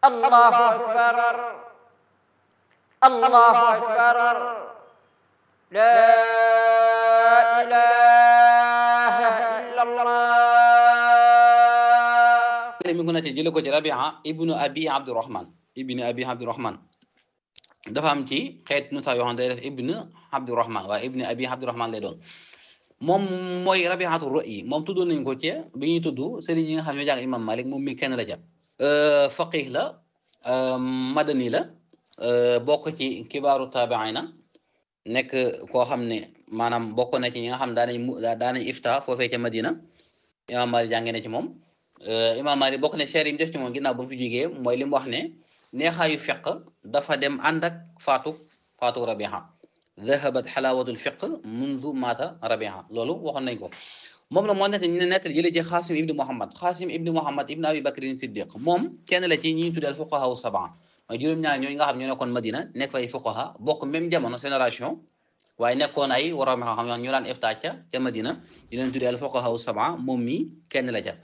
الله أكبر الله أكبر لا إله إلا الله mi ngi nettali jële ko ci Rabia ibnu Abi Abdurahman ibnu Abi Abdurahman dafa am ci xeet nu sax yoo xam ne day def ibnu Abdurahman waaye ibnu Abi Abdurahman lay doon moom mooy Rabiatu Ra'yi moom tuddoon nañu ko ci bi ñuy tudd sëriñ yi nga xam ne ñoo jàng Imam Malik moom mi kenn la ca faqih la madani la bokk ci kibaaru taabiina nekk koo xam ne maanaam bokk na ci ñi nga xam daanañ mu daanañ ifta foofee ca Madina Imam Malik jàngee na ci moom Imam Malik bokk ne cher yi mu def ci moom ginnaaw ba mu fi jógee mooy li mu wax ne neexaayu fiq dafa dem ànd ak faatu faatu Rabiha dhahabat xalaawatul fiq mundu maata Rabiha loolu waxoon nañ ko moom la moo nett ñu ne nettal jëlee ci Xaasim ibni Muhammad Xaasim ibni Muhammad ibni Abi Bakrin Siddiq moom kenn la ci ñi ñu tuddee al fuqaha sab'a mooy juróom-ñaar ñooñu nga xam ñoo nekkoon Madina nekk fay fuqaha bokk même jamono génération waaye nekkoon ay waroom xam xam ñu daan ifta ca ca Madina ñu leen tuddee al fuqaha sab'a moom mi kenn la ca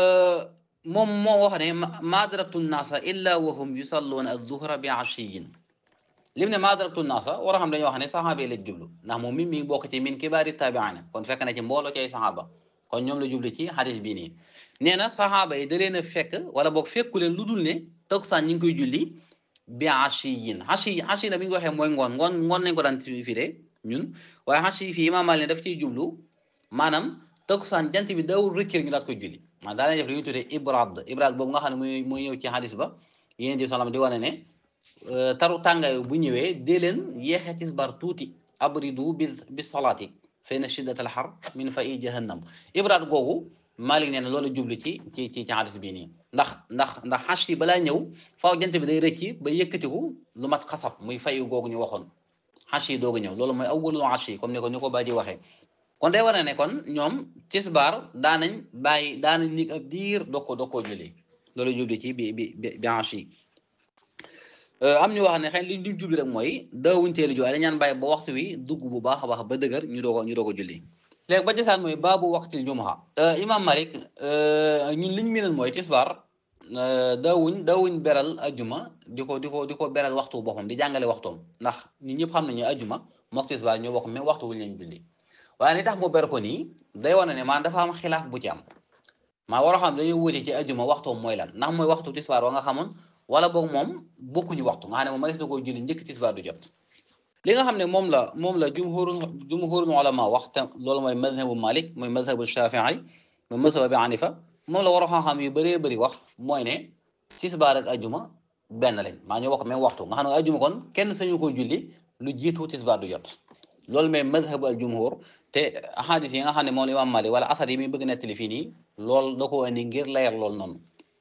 moom moo wax ne ma adraktu nnaasa illa wa hum yusalluuna adduhra bi ashiyin lim ne ma adraktu nnaasa war a xam dañoo wax ne saxaaba yi la jublu ndax moom mi mi ngi bokk ci min kibaari taabiina kon fekk na ci mbooloo ci ay saxaaba kon ñoom la jublu ci xadis bii nii nee na saxaaba yi da leen a fekk wala boog fekku leen lu dul ne takkusaan ñi ngi koy julli bi ashiyin ashi ashi na bi ñu ko waxee mooy ngoon ngoon ngoon nañ ko daan firee ñun waaye ashi fii imaam Maalik daf ciy jublu maanaam takkusaan jant bi dawul rëccël ñu daat koy julli man daa leen def li ñuy tuddee ibrad ibrad boobu nga xam ne muy muy ñëw ci hadis ba yéen di salam di wane ne taru tàngaay bu ñëwee dee leen yeexee tisbar tuuti abridu bi bi salaati fa inna shiddat al har min fa i jahannam ibrad googu Malik nee na loolu jublu ci ci ci ci hadis bii nii ndax ndax ndax xas yi balaa ñëw faaw jant bi day rëcci ba yëkkatiku lu mat xasab muy fayu googu ñu waxoon xas yi doogu ñëw loolu mooy awwalu xas yi comme ni ko ni ko baa ji waxee kon day war ne kon ñoom tisbaar daanañ bàyyi daanañ nig ab diir doo ko doo koo julli loolu jubli ci bi bi bi hanche yi am ñu wax ne xëy li ñu jubli rek mooy daawuñ teelu ju waaye dañaan bàyyi ba waxtu wi dugg bu baax a baax ba dëgër ñu doo ko ñu doo ko julli léegi ba jasaan mooy baabu waxtil jumaa imam malik ñun liñ miinal mooy tisbaar daawuñ daawuñ beral ajuma di ko di ko di ko beral waxtu boppam di jàngale waxtoom ndax ñun ñëpp xam nañu ajuma mook tisbaar ñoo bokk même waxtu wuñ leen julli waaye ni tax mu ber ko nii day wane ne maanaam dafa am xilaaf bu ci am maa war a xam dañuy wuute ci ajuma waxtoom mooy lan ndax mooy waxtu tisbaar wa nga xamoon wala boog moom bokkuñu waxtu nga xam ne moom ma gis na koo julli njëkk tisbaar du jot li nga xam ne moom la moom la jumhuru jumhurul ulama wax te loolu mooy madhabu malik mooy madhabu shafii mooy madhabu abi hanifa moom la war a xam-xam yu bëree bëri wax mooy ne tisbaar ak ajuma benn lañ maa ñoo bokk même waxtu nga xam ne ajuma kon kenn sañu ko julli lu jiitu tisbaar du jot loolu mooy madhabu al jumhur te ahadis yi nga xam ne moom la imam malik wala asar yi muy bëgg nettali fii nii loolu da ko indi ngir leer loolu noonu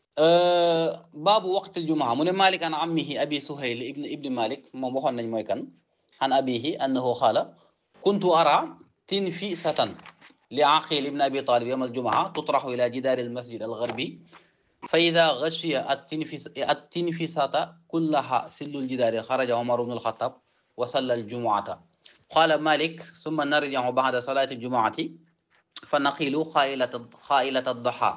baabu waqtil jumaa mu ne malik an ammihi abi suhayl ibn ibni malik moom waxoon nañ mooy kan an abihi annahu qaala kuntu ara tinfisatan li aqil ibn abi talib yawm aljumaa tutraxu ila jidaari almasjid algarbi fa ida gashiya attinfisata kullaha sillu ljidaari xaraja omar bnu alxatab wa salla aljumuata qaala malik summa narji'u ba'da salaati aljumaati fa naqilu xaailata xaailata daxa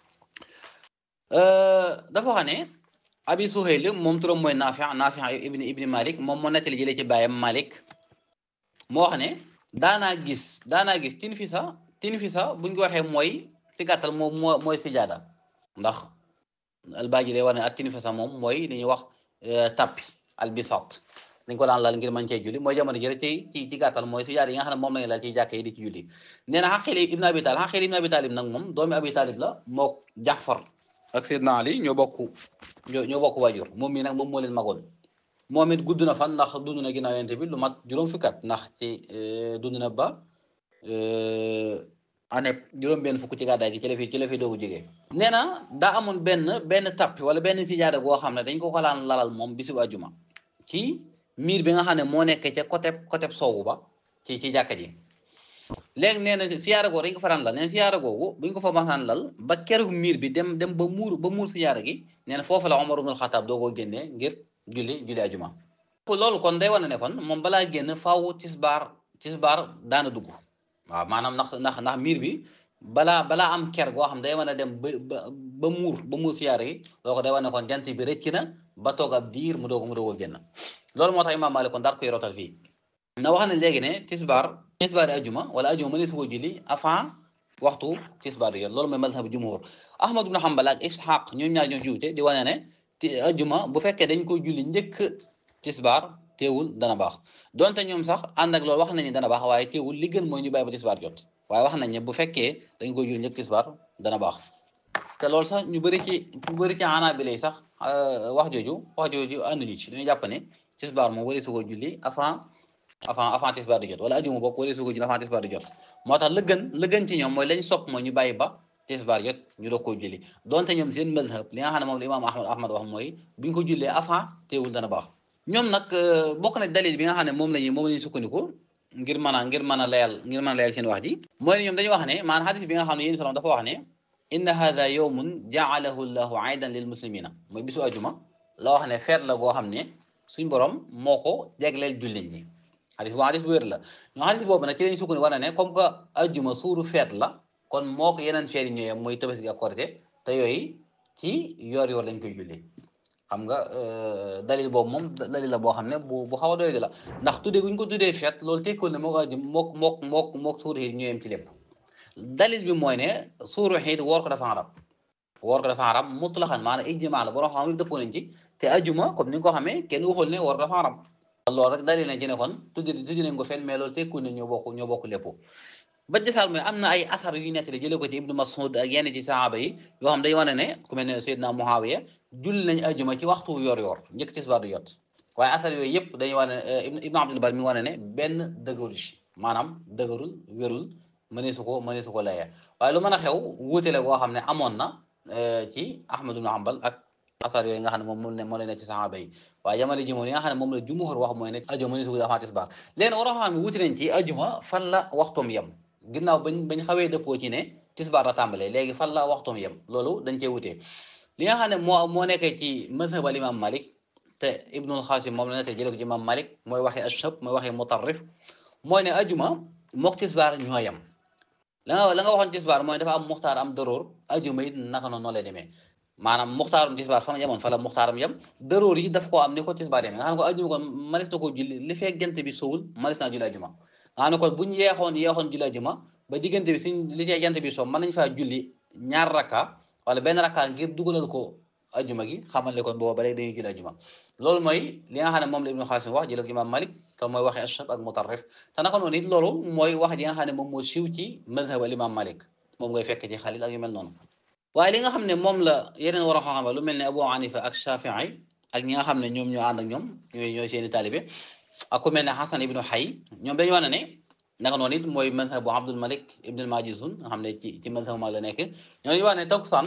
dafa xam ne abi suhayl moom turam mooy naafi naafi ibni ibni malik moom moo nettali jëlee ci baayam malik moo wax ne daanaa gis daanaa gis tinfisa tinfisa buñ ko waxee mooy ci gàttal moom moo mooy sijaada ndax albaaji day war ne ak tinfisa moom mooy li ñuy wax tappi albisat dañ ko daan laal ngir mën cee julli mooy jamono jëre ci ci ci gàttal mooy sijaada yi nga xam ne moom lañu laal ci jàkka yi di ci julli nee na xaqil ibn abi talib xaqil ibn abi talib nag moom doomi abi talib la mook jaxfar ak Seydina Ali ñoo bokk ñoo bokk waajur moom mii nag moom moo leen magoon moom it gudd na fan ndax dund na ginnaaw yonent bi lu mat juróom fukki at ndax ci dund na ba année juróom benn fukk ci gàddaay gi ci la fi ci la fi doogu jógee nee na daa amoon benn benn tappi wala benn sijaada goo xam ne dañ ko ko laan lalal moom bisu àjjuma ci miir bi nga xam ne moo nekk ca côté côté soowu ba ci ci jàkka ji léegi nee na siyaara googu dañ ko faraan lal nee na siyaara googu buñ ko fa masaan lal ba keroog miir bi dem dem ba muur ba muur siyaara gi nee na foofu la Omar ibn Khattab doo ko génnee ngir julli julli ajuma loolu kon day wane ne kon moom balaa génn faaw tisbaar tisbaar daana dugg waaw maanaam ndax ndax ndax miir bi balaa balaa am ker goo xam day mën a dem ba ba ba muur ba muur siyaare yi loolu ko day wane kon jant bi rëcc na ba toog ab diir mu doog mu doog a génn loolu moo tax imaam Maalik kon daal koy rotal fii na wax ne léegi ne tisbaar tisbaar di ajuma wala ajuma mënees su ko julli avant waxtu tisbaar di jot loolu mooy mazhab jumhur Ahmad ibn Hanbal ak Ishaq ñoom ñaar ñoo jiwte di wane ne ti ajuma bu fekkee dañ ko julli njëkk tisbaar teewul dana baax donte ñoom sax ànd ak loolu wax nañu dana baax waaye teewul li gën mooy ñu bàyyi ba tisbaar jot waaye wax nañ ne bu fekkee dañ ko julli njëkk tisbaar dana baax te loolu sax ñu bëri ci ñu bëri ci xanaa bi lay sax wax jooju wax jooju ànduñu ci dañu jàpp ne tisbaar moom wari su ko julli avant avant avant tisbaar di jot wala ajuma bokk wari su ko julli avant tisbaar di jot moo tax la gën la gën ci ñoom mooy lañ sopp mooy ñu bàyyi ba tisbaar jot ñu doog koo julli donte ñoom seen mazhab li nga xam ne moom la imaam ahmad ahmad wax mooy bi ñu ko jullee avant teewul dana baax ñoom nag bokk na dalil bi nga xam ne moom lañu moom la ñuy sukkandiku ngir mën a ngir mën a layal ngir mën a layal seen wax ji mooy ne ñoom dañuy wax ne maanaam xadis bi nga xam ne yéen salaam dafa wax ne inna hada yowmun jaalahu llahu aidan lil muslimina mooy bisu ajuma la wax ne feet la goo xam ne suñ borom moo ko jegleel jullit ñi xadis boobu xadis bu wér la ñoo xadis boobu nag ci lañ sukkandiku war na ne comme que ajuma suuru feet la kon moo ko yeneen feet yi ñooyam mooy tabaski ak korite te yooyu ci yoor yoor lañ koy julli xam nga dalil boobu moom dalil la boo xam ne bu bu xaw a doy la ndax tuddee guñ ko tuddee feet loolu tekkoon ne moo ko ajum mook mook mook mook suuru xiit ñooyam ci lépp dalil bi mooy ne suuru xiit woor ko dafa xaram woor ko dafa xaram mutlaxan maanaam ijmaa la borom xam ne dëppoo nañ ci te ajuma comme ni nga ko xamee kenn waxul ne woor dafa xaram loolu rek dalil nañ ci ne kon tuddi tuddi nañ ko fenn mais loolu tekkuñ ne ñoo bokk ñoo bokk lépp ba desaal mooy am na ay asar yu nettali jëlee ko ci ibnu mas'ud ak yenn ci sahaaba yi yoo xam day wane ne ku mel ne Seydina Muawiya julli nañ ajuma ci waxtu yor yor njëkk tisbaar du jot waaye asar yooyu yëpp dañuy wane ibnu abdul bar mi wane ne benn dëgërul ci maanaam dëgërul wérul mënee su ko mënee su ko layee waaye lu mën a xew wuute la boo xam ne amoon na ci Ahmad ibn Hanbal ak asar yooyu nga xam ne moom moo moo leen ne ci sahaaba yi waaye jamono ji moom li nga xam ne moom la jumhur wax mooy ne ajuma mënee su ko avant tisbaar léegi war a xam ne wuute nañ ci ajuma fan la waxtoom yem ginnaaw bañ bañ xawee dëppoo ci ne tisbaar la tàmbalee léegi fan la waxtoom yem loolu dañ cee wutee li nga xam ne moo moo nekkee ci mazhab al imam malik te ibnul xaasim moom la nete jële ko ci imam malik mooy waxee ashab mooy waxee mutarrif mooy ne ajuma mook tisbaar ñoo yem la nga la nga waxoon tisbaar mooy dafa am muxtaar am dëroor ajuma it naka noonu noo lay demee maanaam muxtaarum tisbaar fa ma yemoon fa la muxtaaram yem dëroor yi daf koo am ni ko tisbaar yem nga xam ne ko ajuma kon malis na koo julli li fekk jant bi sowul malis naa julli ajuma nga xam ne kon bu ñu yeexoon yeexoon julli ajuma ba diggante bi suñ li cee jant bi so mën nañ faa julli ñaar rakka wala benn rakka ngir dugalal ko ajuma gi xamal ne kon booba ba léegi dañuy julli ajuma loolu mooy li nga xam ne moom la ibnu xaasim wax jëlee ko imam malik te mooy waxee ashab ak mutarrif te naka noonu it loolu mooy wax ji nga xam ne moom moo siiw ci madhab al imam malik moom ngay fekk ci xalil ak yu mel noonu waaye li nga xam ne moom la yeneen war a xam lu mel ne abu hanifa ak shafii ak ñi nga xam ne ñoom ñoo ànd ak ñoom ñooy ñooy seeni taalibe ak ku mel ne xasan ibnu xay ñoom dañu wax ne naka noonu it mooy madhab bu abdul malik ibnul majizun nga xam ne ci ci madhab ma la nekk ñoo dañu wax ne takkusaan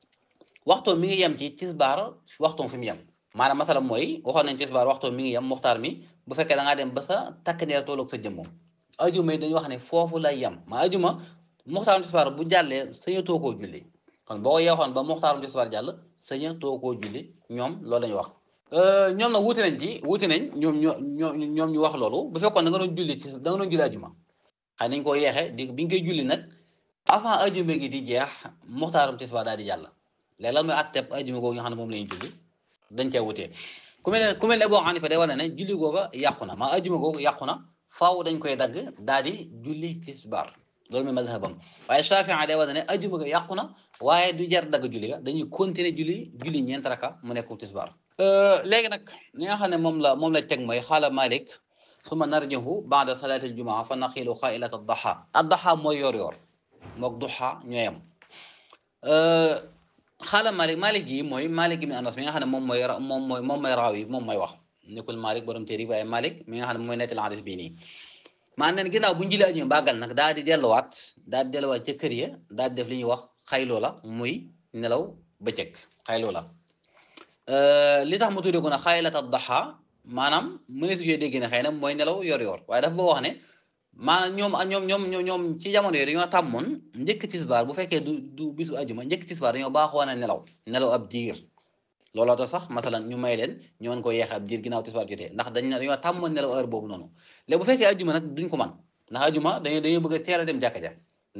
waxtoom mi ngi yem ci tisbaar waxtoom fi mu yem maanaam masala mooy waxoon nañ tisbaar waxtoom mi ngi yem muxtaar mi bu fekkee da ngaa dem ba sa takk ndeer tolloog sa jëmmoom ajuma yi dañuy wax ne foofu lay yem ma ajuma muxtaarum tisbaar bu jàllee saña too koo julli kon boo ko yeexoon ba muxtaarum tisbaar jàll saña too koo julli ñoom loolu lañu wax ñoom nag wuute nañ ci wuute nañ ñoom ñoo ñoo ñoom ñu wax loolu bu fekkoon da nga doon julli ci da nga doon julli ajuma xëy nañ koo yeexe di bi nga koy julli nag avant ajuma gi di jeex muxtaarum tisbaar daal di jàll léegi lan mooy atteb ajuma googu nga xam ne moom la ñuy julli dañ cee wutee ku mel ne ku mel ne Abu Hanifa day wane ne julli googa yàqu na maa ajuma googu yàqu na faaw dañ koy dagg daal di julli tisbaar loolu mooy madhabam waaye Shafii day wane ne ajuma ga yàqu na waaye du jar dagg julli ga dañuy continuer julli julli ñeent raka mu nekk tisbaar léegi nag li nga xam ne moom la moom la teg mooy xaala Malik summa narjihu baada salaati aljumaa fa naxilu xailat addaxa addaxa mooy yor yor mook duxa ñooyam xaala Malik Malik yi mooy Malik ibn Anas mi nga xam ne moom mooy moom mooy moom mooy raaw yi moom mooy wax nekkul Malik borom téere waaye Malik mi nga xam ne mooy nettali hadis bii nii maa neen ginnaaw bu ñu julli ajuma bàggal nag daal di delluwaat daal di delluwaat ca kër ya daal di def li ñuy wax xayloo la muy nelaw bëccëg xayloo la li tax mu tuddee ko nag xaylata daxa maanaam mënees yooyu dégg ne xëy na mooy nelaw yor-yor waaye dafa boo wax ne maanaam ñoom ñoom ñoom ñoom ci jamono yooyu dañoo tàmmoon njëkk tisbaar bu fekkee du du bisu ajuma njëkk tisbaar dañoo baaxoon a nelaw nelaw ab diir looloo tax sax masalan ñu may leen ñu mën ko yeexe ab diir ginnaaw tisbaar jotee ndax dañ dañoo tàmmoon nelaw heure boobu noonu léegi bu fekkee ajuma nag duñ ko man ndax ajuma dañoo dañoo bëgg a teel a dem jàkka ja ndax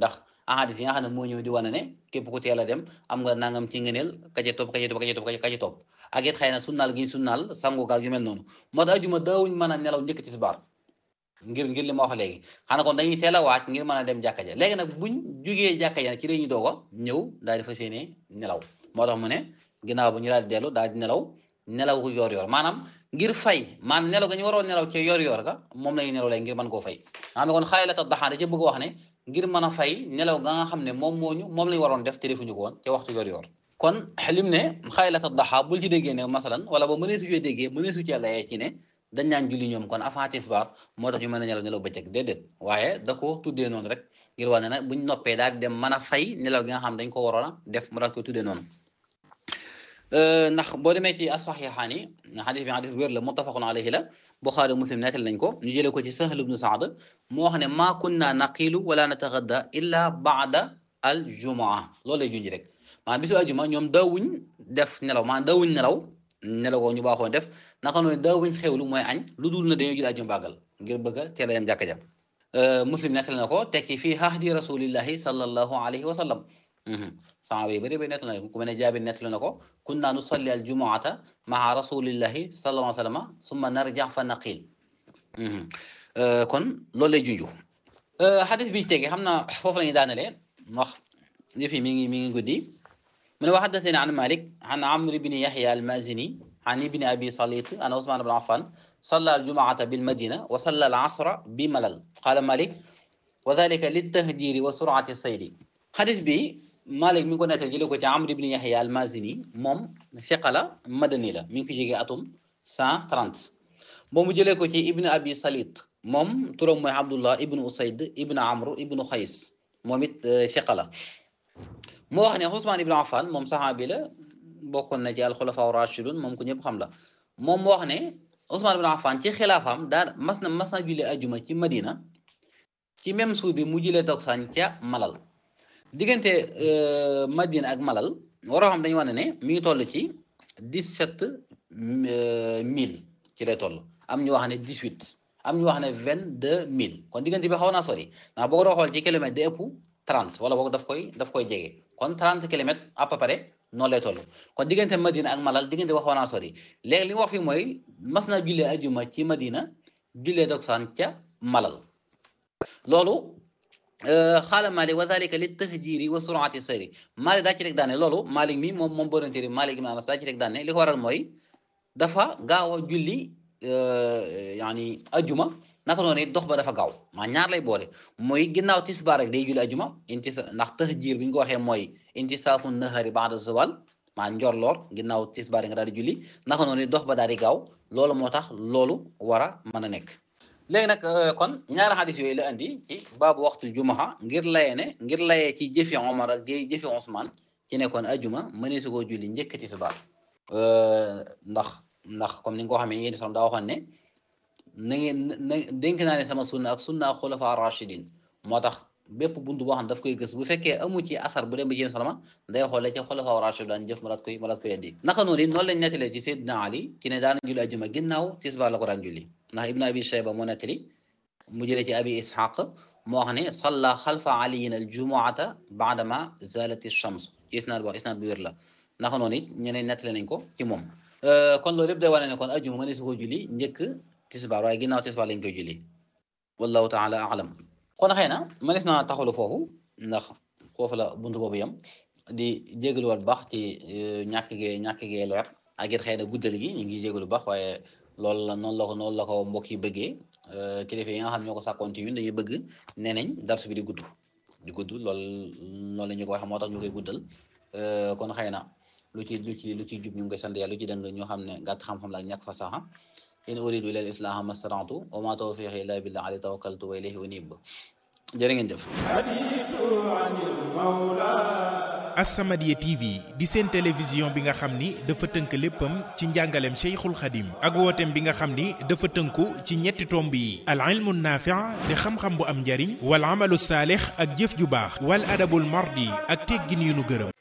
ahadis yi nga xam ne moo ñëw di wane ne képp ku teel a dem am nga nangam ci ngëneel ka ca topp ka ca topp ka ca topp ka ca topp ak it xëy na sunnaal gi sunnaal sangu gaal yu mel noonu moo tax ajuma daawuñ mën a nelaw njëkk tisbaar ngir ngir li ma wax léegi xanaa kon dañuy teel a waaj ngir mën a dem jàkka ja léegi nag buñ jugee jàkka ja ci la ñuy doog a ñëw daal di fas yéene nelaw moo tax mu ne ginnaaw bu ñu daal di dellu daal di nelaw nelaw ko yor yor maanaam ngir fay maanaam nelaw ga ñu waroon nelaw ci yor yor ga moom la ñuy nelaw léegi ngir mën koo fay xam ne kon xaylata daxaa da ca bëgg wax ne ngir mën a fay nelaw ga nga xam ne moom moo ñu moom lañu waroon def te defuñu ko woon ca waxtu yor yor kon lim ne xaylata daxaa bul ci déggee ne masalan wala ba mënee su cee déggee mënee su cee layee ci ne dañ naan julli ñoom kon avant tisbaar moo tax ñu mën a nelaw nelaw bëccëg déedéet waaye da ko tuddee noonu rek ngir wax ne nag buñ noppee daal di dem mën a fay nelaw gi nga xam dañ ko waroon a def mu daal koy tuddee noonu ndax boo demee ci as-saxiixaani xadis bi xadis bu wér la muttafaqun alayhi la Buxaari Muslim nettal nañ ko ñu jëlee ko ci Sahl ibnu Saad moo wax ne maa kunna naqilu wala natagadda illa baada al jumaa loolu lay junj rek maanaam bisu ajuma ñoom daawuñ def nelaw maanaam daawuñ nelaw nelaw ko ñu baaxoo def naka noonu daawuñ xewlu mooy añ lu dul na dañoo jël ajuma bàggal ngir bëgg a teel a dem jàkka ja Muslim nettal na ko tekki fii ahdi rasulillahi sallallahu alayhi wa sallam saxaaba yi bëri bëri nettali na ko ku mel ne Jaabir nettali na ko kunna nusalli al jumuata maa rasulillahi sallallahu alayhi wa sallam summa narja fa naqil kon loolu lay junju xadis bi tege xam naa foofu la ñuy daanalee wax yëf yi mi ngi mi ngi guddi mu ne wa xaddathani an Malik an Amr ibni Yahya al-Mazini an ibni Abi Salit an Usman ibn Affan salla al jumuata bil madina wa salla al asra bi malal qala Malik wa dhalika litahdiri wa surati saydi xadis bi Malik mi ngi ko nettal jëlee ko ci Amr ibn Yahya al-Mazini moom fiqa la madani la mi ngi ko jógee atum 130 moom mu jëlee ko ci Ibn Abi Salit moom turam mooy Abdullah Ibn Usayd Ibn Amr Ibn Xays moom it fiqa la moo wax ne Usmaan Ibn Affan moom saxaabi la bokkoon na ci al-Xulafa ar-Rashidun moom ko ñëpp xam la moom moo wax ne Usmaan Ibn Affan ci xilaafaam daan mas na mas na julli ajuma ci Madina ci même suuf bi mu jëlee togsaan ca Malal. diggante Madina ak Malal waroo xam dañu wax ne mi ngi toll ci dix-sept mille ci lay toll am ñu wax ne dix-huit am ñu wax ne vingt-deux mille kon diggante bi xaw naa sori ndax boo ko doon xool ci kilomètre day ëpp trente wala boog daf koy daf koy jege kon trente kilomètres à peu près noonu lay toll kon diggante Madina ak Malal diggante bi xaw naa sori léegi li nga wax fi mooy mas naa jullee ajuma ci Madina jullee dogsaan ca Malal loolu xaala Malik wa zalika li tahjiri wa surati sayri Malik daa ci rek daane loolu Malik mi moom moom borantéri Malik ibn Anas daa ci rek daane li ko waral mooy dafa gaaw a julli yaani ajuma naka noonu dox ba dafa gaaw maa ñaar lay boole mooy ginnaaw tisbaar rek day julli ajuma inti ndax tahjir bi ñu ko waxee mooy inti saafu nahari ba'da zawal maa njorloor ginnaaw tisbaar nga daal di julli naka noonu dox ba daal di gaaw loolu moo tax loolu war a mën a nekk léegi nag kon ñaari xadis yooyu la andi ci baabu waxtul jumaxa ngir layee ne ngir layee ci jëfi Omar ak jëfi Ousmane ci nekkoon ajuma mënee su koo julli njëkk tisbaar ndax ndax comme ni nga ko xamee yéen sax daa waxoon ne na ngeen na dénk naa ne sama sunna ak sunna xulafa rachidin moo tax bépp buntu boo xam daf koy gës bu fekkee amu ci asar bu dem ba jéem salama day xoolee ci xulafa rachid daan jëf ma daat koy ma daat koy indi naka noonu it noonu lañ nettalee ci Seydina Ali ci ne daana julli ajuma ginnaaw tisbaar la ko daan julli ndax ibn abi shayba moo nettali mu jëlee ci abi ishaq moo wax ne salla xalfa aliyin al jumuata baadama zalati shams ci isnaad bo isnaad bu wér la naka noonu it ñeneen nettali nañ ko ci moom kon loolu lépp day wane ne kon ajuma mëne su ko julli njëkk tisbaar waaye ginnaaw tisbaar lañ koy julli wallahu taala alam kon xëy na mënees naa taxalu foofu ndax foofu la buntu boobu yam di jégaluwaat baax ci ñàkk gee ñàkk gee leer ak it xëy na guddal gi ñu ngi jégalu baax waaye loolu la noonu la ko noonu la ko mbokk yi bëggee kilifa yi nga xam ñoo ko sàkkoon ci ñun dañuy bëgg nee nañ darsu bi di gudd di gudd loolu noonu la ñu ko waxee moo tax ñu koy guddal kon xëy na lu ci lu ci lu ci jub ñu ngi koy sant yàlla lu ci dëng ñoo xam ne gàtt xam-xam la ak ñàkk fasaxa in uridu ila al-islaha mastata'tu wa ma tawfiqi illa billah alayhi tawakkaltu wa ilayhi unib jërë ngeen jëf As-Samadiyya TV di seen télévision bi nga xam ni dafa tënk léppam ci njàngaleem Cheikhul Khadim ak wooteem bi nga xam ni dafa tënku ci ñetti tomb yi al ilmu naafi' di xam-xam bu am njariñ wal amalu saalix ak jëf ju baax wal adabul mardi ak teggin yu nu gërëm